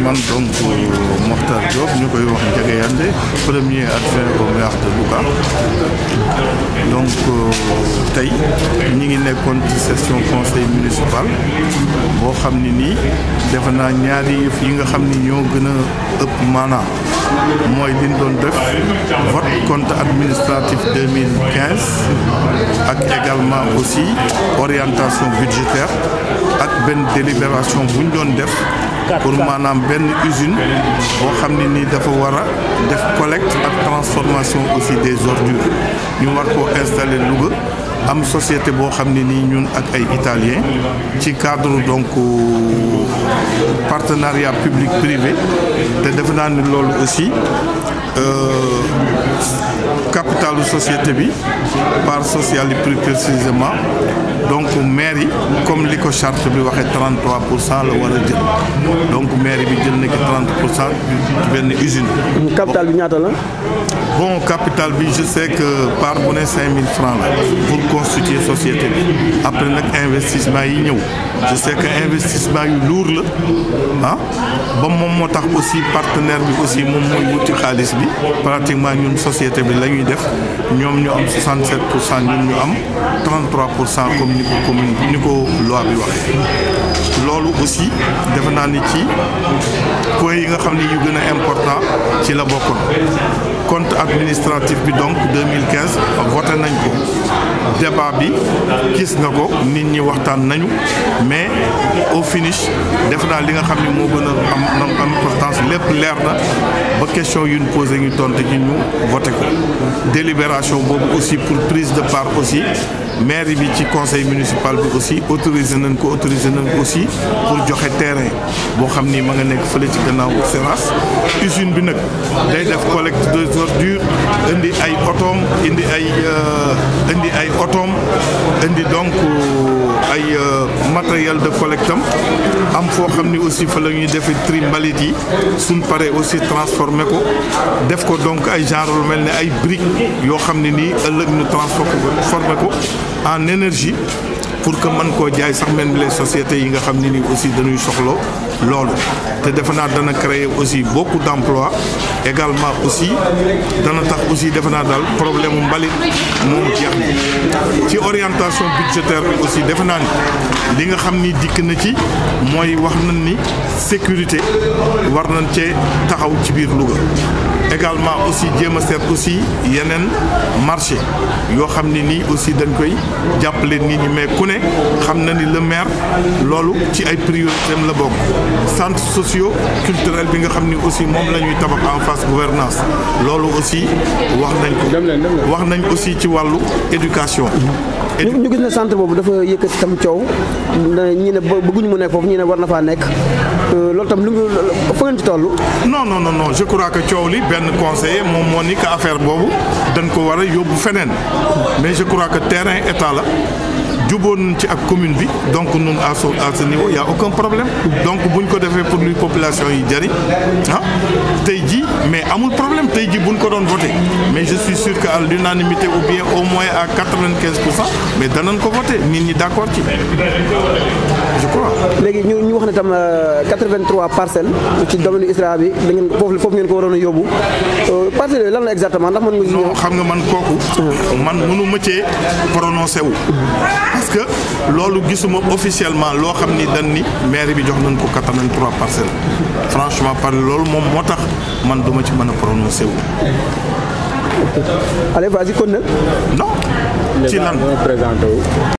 man donc Mokhtar Diop ñu koy wax Ndiaga Yandé premier adjoint au maire de Louga donc tey ñi ngi nekkoon ci session conseil municipal boo xam ne nii defe naa ñaari yëf yi nga xam ni ñoo gën a ëpp maanaam mooy liñ doon def vote compte administratif 2015 ak également aussi orientation budgétaire ak benn délibération bu ñu doon def pour maanaam benn usine boo xam ne nii dafa war a def collecte ak transformation aussi des ordures ñu war koo installer Louga am société boo xam ne nii ñun ak ay italien ci cadre donc partenariat public privé te defe naa ni loolu aussi capitalu société bi part sociale yi plus précisément donc maire yi comme li ko charte bi waxee 33 pour cent la war a jël donc maire bi jël na ki 30 pour cent benn usine. capital bi ñaata la. bon capital bi je sais que par bu ne 5000 francs la pour constituer société bi après nag investissement yi ñëw je sais que investissement yu lourd la ah ba moom moo tax aussi partenaire bi aussi moom mooy wuti xaalis bi pratiquement ñun société bi la ñuy def ñoom ñu am 67 pour cent ñun ñu am 33 pour cent comme ni ko commune ni ko loi bi waxee loolu aussi defe naa ni ci points yi nga xam ne yu gën a important ci la bokkoon compte administratif bi donc 2015 voté nañ ko débat bi gis nga ko nit ñi waxtaan nañu mais au finish def naa li nga xam ne moo gën a am am importance lépp leer na ba question yu ñu posé ñu tontu ci ñu voté ko délibération boobu aussi pour prise de part aussi maire bi ci conseil municipal bi aussi autorisé nañ ko autorisé nañ ko aussi pour joxe terrain boo xam ni ma nga nekk fële ci gannaaw Seras usine bi nag day def collecte des ordures indi ay otoom indi ay indi ay otoom indi donc ay matériel de collecte am am foo xam ni aussi fa la ñuy defee tri mbalit yi suñ paree aussi transformé ko def ko donc ay genre lu mel ne ay briques yoo xam ne nii ëllëg ñu transformé ko en énergie pour que mën koo jaay sax même les sociétés yi nga xam ne nii aussi dañuy soxla loolu te defe naa dana créer aussi beaucoup d'emplois également aussi dana tax aussi defe naa daal problème mu mbalit moom jeex na ci orientation budgétaire bi aussi defe naa ni li nga xam ni dikk na ci mooy wax nañ ni sécurité war nañ cee taxaw ci biir Louga également aussi jéem a seet aussi yeneen marché yoo xam ne nii aussi dañ koy jàppale nit ñi mais ku ne xam na ni le maire loolu ci ay priorité am la bokk centre socio culturel bi nga xam ni aussi moom la ñuy tabax en face gouvernance loolu aussi wax nañ ko wax nañ aussi ci wàllu éducation ñu gis ne centre boobu dafa yëkkati tam coow ñi ne bëgguñu mu nekk foofu ñi ne war na faa nekk loolu tam lu mu fa ngeen ci toll. non non non je crois que coow li benn conseiller moom moo ni que affaire boobu dañ ko war a yóbbu feneen mais je crois que terrain état la. juboon ci ak commune bi donc ñun à ce à ce niveau y a aucun problème donc buñ ko defee pour luy population yi jëriñ ah tey ji mais amul problème tey ji buñ ko doon voté mais je suis sûr que à l'unanimité ou bien au moins à quatre-vingt-quinze pour cent mais danañ ko voté nit ñi d'accord ci je crois. léegi ñu ñu wax ne tam 83 parcelles ci domaine ISRA bi da ngeen foofu foofu ngeen ko waroon a yóbbu parcelles yooyu lan la exactement ndax mën nga. non xam nga man kooku. man mënu ma cee prononcé wu. parce que loolu gisuma officiellement loo xam ni dañ ni maire bi jox nañ ko 83 parcelles franchement par loolu moom moo tax man duma ci mën a prononcé wu. allez vas-y kon nag. non ci lan.